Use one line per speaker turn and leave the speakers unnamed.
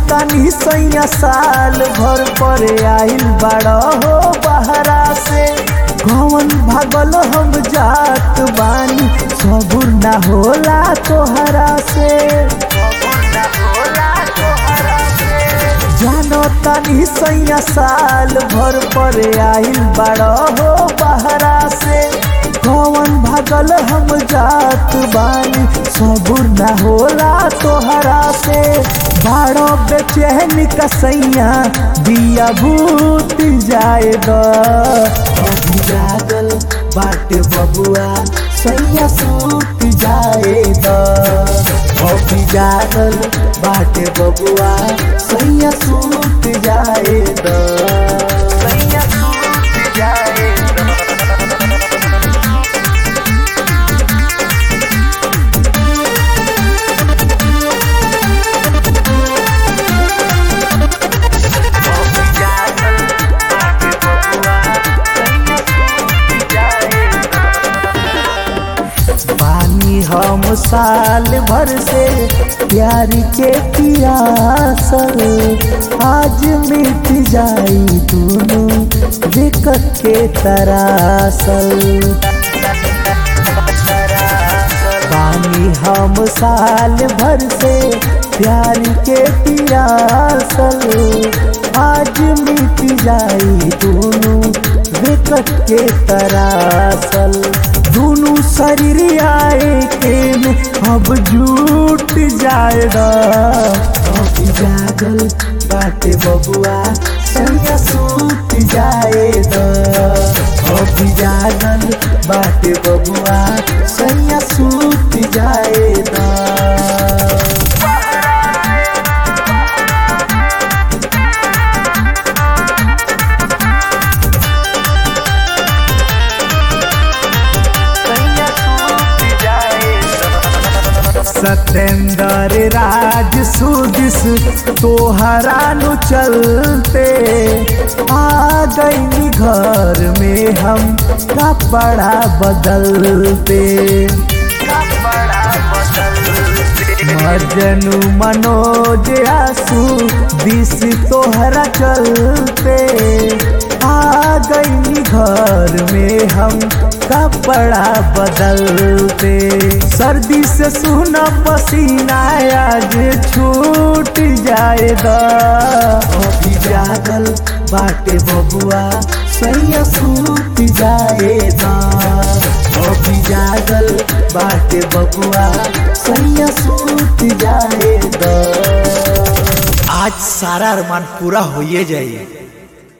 तानी सैया साल भर पर आइल बड़ा हो बहरा से कौन भागल हम जात बानी सबुर ना होला तोहरा से जानो तानी सैया साल भर पर आइल बड़ा हो बहरा से कौन भागल हम जात बानी सबुर ना होला तोहरा से बाड़ो बेचैन कसैया दिया भूत जाए द अभी जागल बाटे बबुआ सैया सूत जाए द अभी जागल बाटे बबुआ सैया सूत जाए द सैया सूत जाए पानी हम साल भर से प्यार के पियासल आज मिट जाई दोनों दिक्कत के तरासल पानी हम साल भर से प्यार के पियासल आज मिट जाई दोनों विकट के तरासल दोनों शरीर आए के में अब झूठ जाएगा अभी जागल बाटे बबुआ सैया सूत जाएगा अभी जागल बाटे बबुआ सैया सूत जाएगा सतेंद्र राज सुदिस तोहरा नु चलते आ गई घर में हम कपड़ा बदलते मजनू मनोज आसू दिस तोहरा चलते आ गई घर में हम कपड़ा बदलते सर्दी से सुना पसीना आज छूट जाएगा अभी जागल बाटे बबुआ सैया सूत जाएगा अभी जागल बाटे बबुआ सैया सूत जाएगा
आज सारा अरमान पूरा होइए जाइए